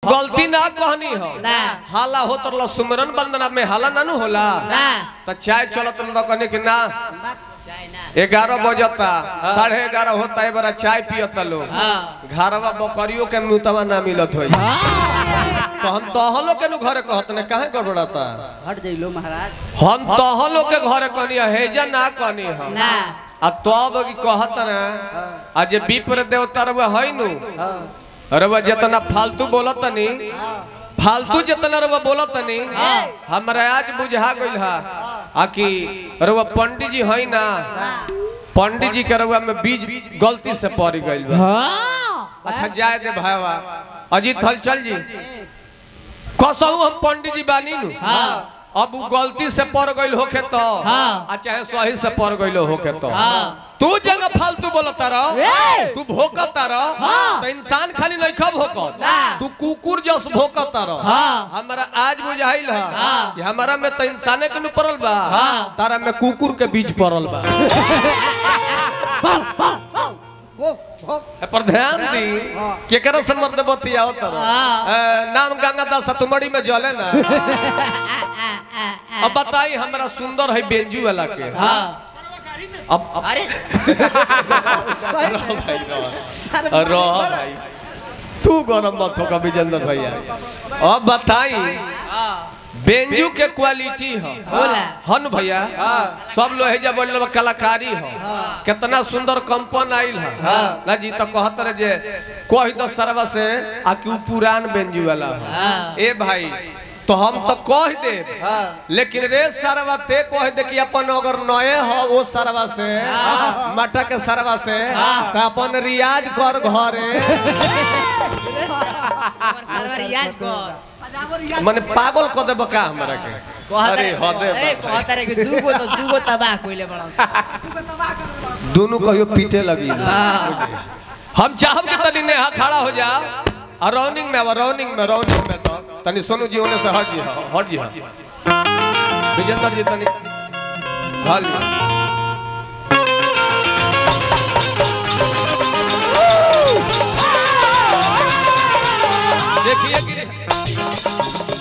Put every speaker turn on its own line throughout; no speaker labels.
गलती ना कहनी हो
ना
हाला हो तो सुमरन वंदना में हाला ना नु होला
ना
तो चाय चलत रह कहने कि ना
चाय ना
ग्यारह बजता साढ़े ग्यारह होता है बड़ा चाय पियता लोग
हाँ
घरवा बकरियों के मुतवा ना मिलत होई तो हम तहलो के नु घरे कहत ने काहे गड़बड़ाता
हट जइलो महाराज
हम तहलो के घरे कहनी हेजा ना कहनी हम
ना
आ तब की कहत ना आ जे विप्र देवता रवा है नु रवा जितना फालतू बोलत नी फालतू जितना रवा बोलत नी हमरा आज बुझा गइल हा आ कि रवा पंडित जी है ना पंडित जी के रवा में बीज गलती से पड़ गइल बा
हाँ
अच्छा जाए दे भाईवा अजीत हलचल जी कसहू हम पंडित जी बानी नु
हाँ
अब उ गलती से पड़ गइल होखे तो
हाँ।
आ चाहे सही से पड़ गइल होखे तो
हाँ
तू जगह फालतू बोलता रह
ए!
तू भोकता रह
हाँ।
तो इंसान खाली नहीं खा भोकत
ना।
तू कुकुर जस भोकता रह
हाँ।
हमारा आज बुझाइल है
हाँ।
कि हमारा में तो इंसाने के नु पड़ल बा
हाँ।
तारा में कुकुर के बीज पड़ल बा ए, पर ध्यान दी केकरा से मर्द बतियाओ तरह
हाँ।
नाम गंगा दास तुमड़ी में जले ना अब बताई हमरा सुंदर है बेंजू वाला के
हाँ
अब अब
अरे
रहो भाई रहो रहो भाई तू गरम मत होगा विजेंद्र भैया अब बताई बेंजू के क्वालिटी है
बोला
हन भैया सब लोग है जब बोल कलाकारी हो कितना सुंदर कंपन आइल है ना जी तो कहत रहे जे कह दो सरवा से आ कि उ पुरान बेंजू वाला हो
हाँ।
ए भाई तो हम तो कह दे लेकिन रे सरवा ते कह दे कि अपन अगर नए हो वो सरवा से मटा के सरवा से तो अपन रियाज कर घरे
सरवर याद कर
माने पागल क देब का हमरा के अरे हदे
ए
बा भाई।
कहता रे कि दूगो तो दूगो तबाह कोइले बड़ा
दोनों कहियो पीटे लगी हम चाहब कि तनी नेहा खड़ा हो जा और रौनिंग में अब रौनिंग में रौनिंग में तो तनी सोनू जी होने से हट जी हाँ, हट जी हाँ। विजेंद्र जी तनी ढाल जी। देखिए कि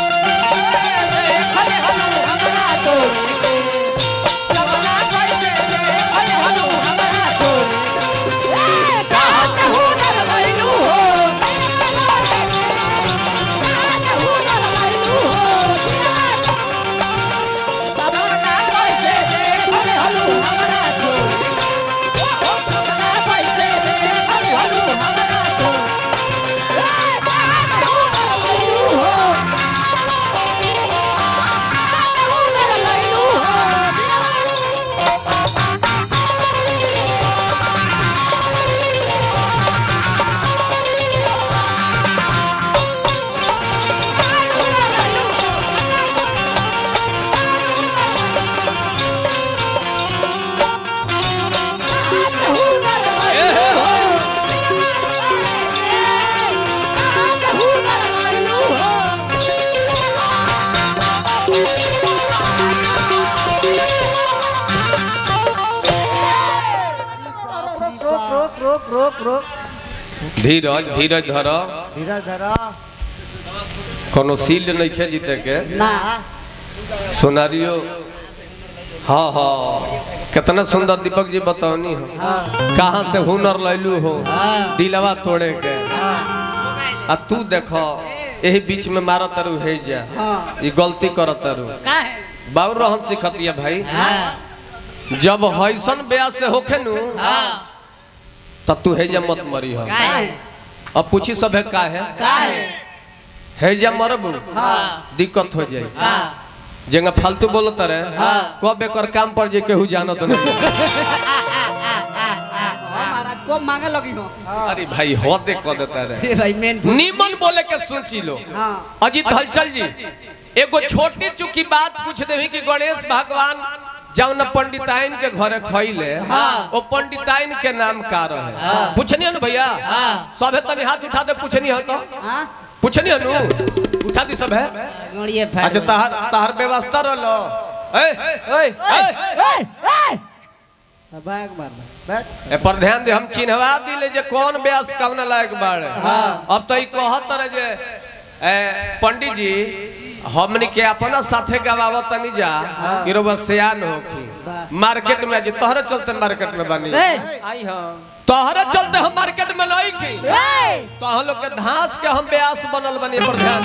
रोक रोक रोक रोक रोक
धीरज धीरज धर
धीरज धरा
कोनो सील्ड नहीं खे जीते के
ना
सोनारियो हाँ हाँ कितना सुंदर दीपक जी बताओनी हो कहाँ से हुनर लैलू हो दिलवा तोड़े के आ तू देखो यही बीच में मारो तरु है जा ये गलती करो तरु
का है
बाबू रहन सिखतिया भाई
हाँ
जब हैसन ब्याह से होखे नु
हाँ
तब तू है जा मत मरी हो
का है
अब पूछी सब है का है
का है
है जा मरबू
हाँ
दिक्कत हो जाए
हाँ
जेंगा फालतू बोलत रहे कब एकर काम पर जे केहू जानत नहीं
महाराज को मांगे लगी हो
अरे भाई होते कह देता रहे
ए भाई मेन
नीमन बोले के सोची लो
हाँ
अजीत हलचल जी एगो छोटी चुकी बात पूछ देवी कि गणेश भगवान जब न पंडिताइन के घरे खइले
हाँ।
ओ पंडिताइन के नाम का रहे पूछनी है ना भैया
हाँ।
सबे तनी हाथ उठा दे पूछनी है तो
हाँ
पूछनी है नु उठा दी सब है
गणिये फाड़
अच्छा तहार तहार व्यवस्था रहलो ए
ओए
ए
बैग मार बैठ
ए पर ध्यान दे हम चिन्हवा दिले जे कौन ब्यास कौन लायक बाड़े अब तो ई कहत रहे जे ए, पंडित जी हमनी के अपना साथे गवावत तनी जा कि रोबा सियान होखी मार्केट में जी तोहरे चलते मार्केट में बनी
आई हो
तोहरे चलते हम मार्केट में नहीं की तो हम लोग के धास के हम ब्यास बनल बनी पर ध्यान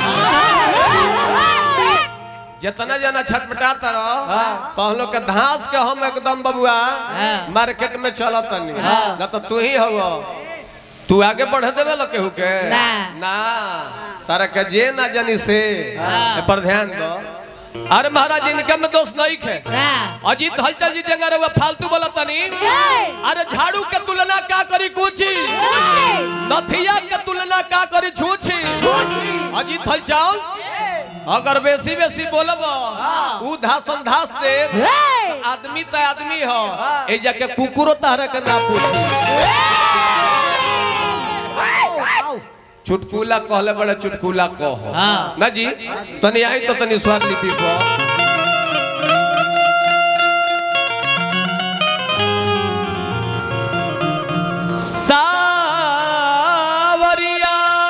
जितना जना छटपटाता रहो तो हम लोग के धास के हम एकदम बबुआ मार्केट में चलत तनी ना तो तू ही हो तू आगे बढ़ देवे लो केहू के
ना।
ना तारा के जे ना जानी से ए पर ध्यान दो अरे महाराज इनके में दोष नहीं है
ना
अजीत हलचल जी देंगे रे वो फालतू बोला तनी अरे झाड़ू के तुलना का करी कुची नथिया के तुलना का करी छूछी अजीत हलचल अगर बेसी बेसी बोलब ऊ धासन धास दे आदमी त आदमी हो ए जाके कुकुरो तहरा के ना पूछी चुटकुला कहले बड़े चुटकुला कहो
हाँ।
ना जी तनी आई तो तनी स्वाद लिपि पर सावरिया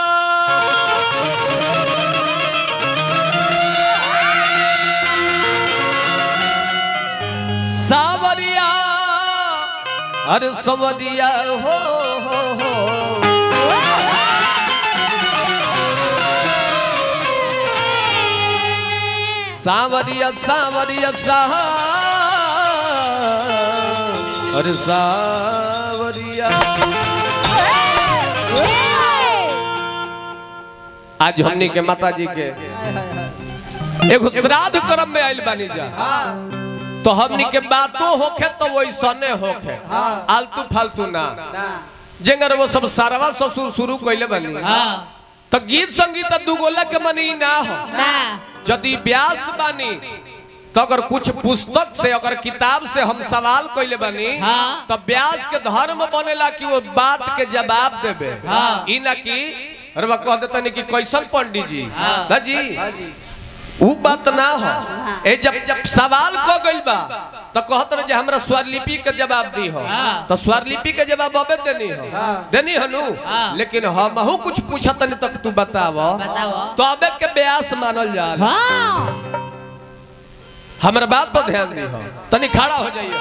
सावरिया अरे सवरिया हो हो हो सावरिया सावरिया सा अरे सावरिया आज हमनी के माता जी के एगो श्राद्ध कर्म में आइल बानी जा तो हमनी के बातों होखे तो वैसने होखे आलतू फालतू ना जेंगर वो सब सारवा ससुर शुरू कइले बानी
हाँ
तो गीत संगीत दू गोला के मनी ना हो
ना
यदि व्यास बानी तो अगर कुछ पुस्तक से अगर किताब से हम सवाल कइले बानी
हाँ।
तो व्यास के धर्म बनेला कि वो बात के जवाब देबे
हाँ।
ई ना कि अरे बा कह देतनी कि कैसन पंडित जी
हाँ।
ना जी ऊ बात ना हो ए जब जब सवाल को गइल बा तो कहत रहे जे हमरा स्वरलिपि के जवाब दी हो
हाँ।
तो स्वरलिपि के जवाब अबे देनी हो देनी हनु
हाँ।
लेकिन हमहू कुछ पूछत नहीं तक तू बतावो
बताओ
तो अबे के ब्यास मानल जा
हाँ
हमारे बात पर ध्यान दी हो तनी खड़ा हो जाइए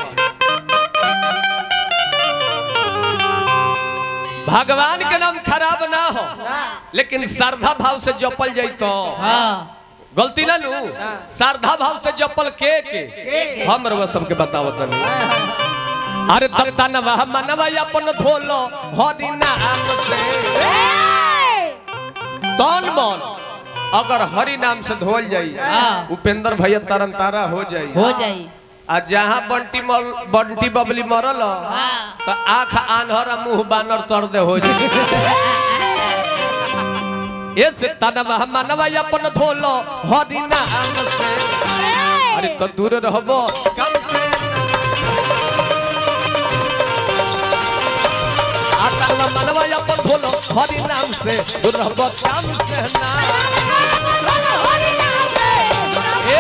भगवान के नाम खराब ना हो लेकिन श्रद्धा भाव से जपल जाई तो
हाँ
गलती ना लू श्रद्धा भाव से जपल के के हम रवा सबके बताओ तनी अरे तत्ता नवा मनवा अपन धोलो हो दिन नाम से तन मन अगर हरि नाम से धोल जाई
हाँ।
उपेंद्र भैया तरन तारा हो जाई
हो जाई
आ जहाँ बंटी मर बंटी बबली मरल
हाँ।
तो आंख आन्हर आ मुंह बानर तर दे हो जाई ये से तनवा मनवा अपन धोलो हरि नाम से अरे तो दूर रहबो कम से आ तनवा मनवा अपन धोलो हरि नाम से दूर रहबो कम से ना ए,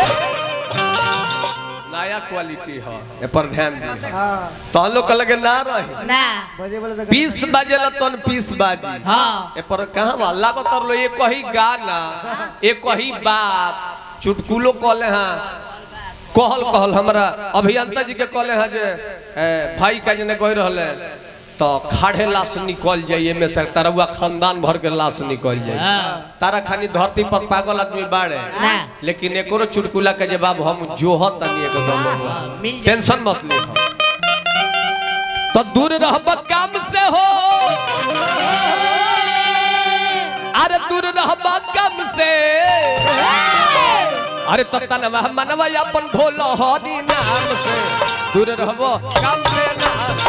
नया क्वालिटी हो ए पर ध्यान दी तो हम लोग के लगे ना रही
ना
पीस बाजे ला तन पीस बाजी
हाँ
ए पर कहाँ बा लागो तर लो ये कही गाना ये कही बात चुटकुलो कहले हाँ कहल कहल हमरा अभियंता जी के कहले हाँ जे ए, भाई का जने कह रहले तो खाड़े लाश निकल जाइए में से तरवा खानदान भर के लाश निकल जाए
हाँ।
तारा खानी धरती पर पागल आदमी बाड़े
ना।
लेकिन एकरो चुटकुला के जवाब हम जोहत तनी एकदम
मिल जाए।
टेंशन मत ले तो दूर रहब काम से हो अरे दूर रहब काम से अरे तो तनवा मनवा अपन धोलो हरी नाम से दूर रहब काम से ना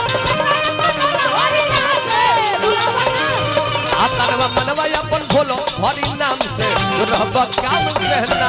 आ तनवा मनवा अपन धोलो हरी नाम से दूर रहब काम से ना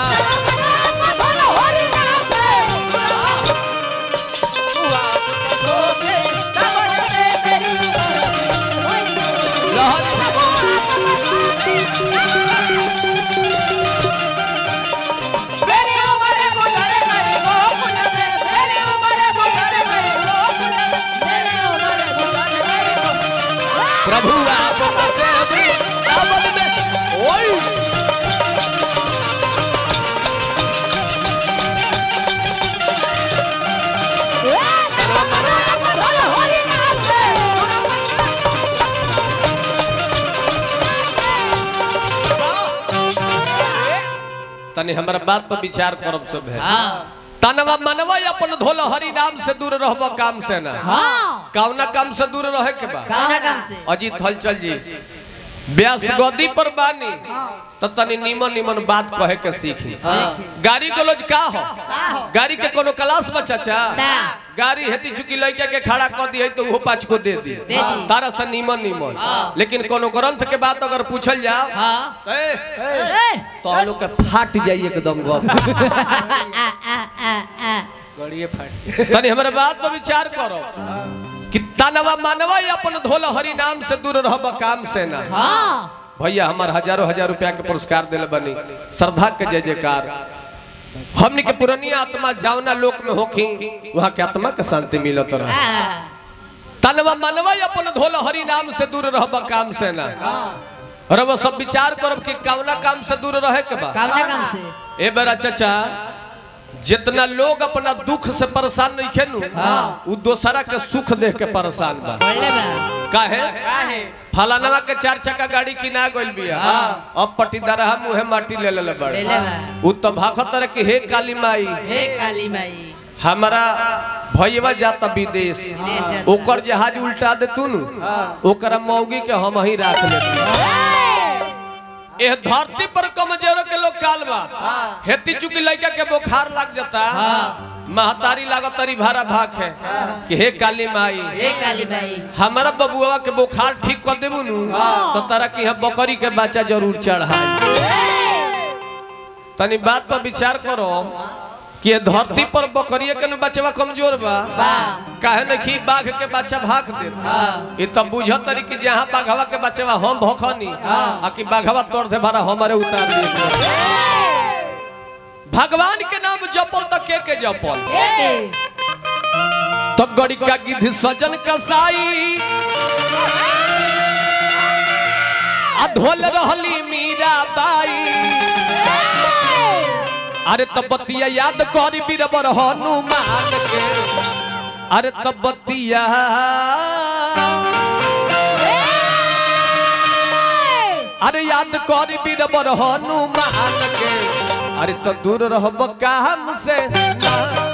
प्रभु आप से भी अवल में ओई तनी हमरा बात पर विचार करब सब है
हाँ
तनवा मनवा अपन धोल हरि नाम से दूर रहब काम से ना
हाँ
कौना काम से दूर रहे के बा
कौना काम से
अजीत हलचल जी व्यास गद्दी पर बानी तो तनी निमन निमन बात कहे के सीखी गाड़ी गलोज का हो गाड़ी के कोनो क्लास में चाचा
ना।
गाड़ी हेती चुकी लड़का के खड़ा कर दी तो वो पाँच को दे दी
दे दी।
तारा से निमन निमन लेकिन कोनो ग्रंथ के बात अगर पूछल जाओ
हाँ
तो ए,
ए,
तो हम लोग के फाट जाइए एकदम गप
आ, आ, आ, आ।
गड़िए फट
तनी हमारे बात पर विचार करो कि तनवा मनवा अपन धोल हरि नाम से दूर रहब काम से ना
हाँ
भैया हमार हजारों हजार रुपया के पुरस्कार दिल बनी श्रद्धा के जय जयकार हमनी के पुरानी आत्मा जावना लोक में होखी वहाँ के आत्मा के शांति मिलत रहे
आ,
तनवा मनवा अपन धोल हरि नाम से दूर रहब काम से ना रब सब विचार करब कि कौना काम से दूर रहे के बा
कौना काम से
ए बेरा चाचा जितना लोग अपना दुख से परेशान नहीं खेनु उ दोसरा के सुख देख के परेशान बा
बोले बा
काहे फलानवा के चार चक्का गाड़ी किना गइल बिया अब पटीदार हम मुहे माटी ले लेले बड़े
ले ले बा
उ तो भाखत रहे कि हे काली माई
हे काली माई
हमारा भैया जाता विदेश
विदेश जाता।
ओकर जहाज उल्टा दे तू नु ओकरा मौगी के हम ही राख लेते एह धरती पर कमजोर के लोग काल बा हेती चुकी लड़का के बुखार लग जाता महतारी लागत तरी भारा भाग है कि हे काली माई
हे काली माई
हमारा बबुआ के बुखार ठीक कर देबू नु तो तारा की हम बकरी के बच्चा जरूर चढ़ाई तनी बात पर विचार करो कि ये धरती पर बकरिए के नु बचवा कमजोर बा काहे न कि बाघ के बच्चा भाग दे ये तो बुझत तरी कि जहां बाघवा के बचवा हम भखनी आ कि बाघवा तोड़ दे भरा हमारे उतार दे भगवान के नाम जपल तो के के जपल
हे के
तो गड़ी का गिद्ध सजन कसाई आ ढोल रहली मीरा बाई अरे तब बतिया याद करी बीरबर हनुमान के अरे तब बतिया अरे याद करी बीरबर हनुमान के अरे तो दूर रहब काम से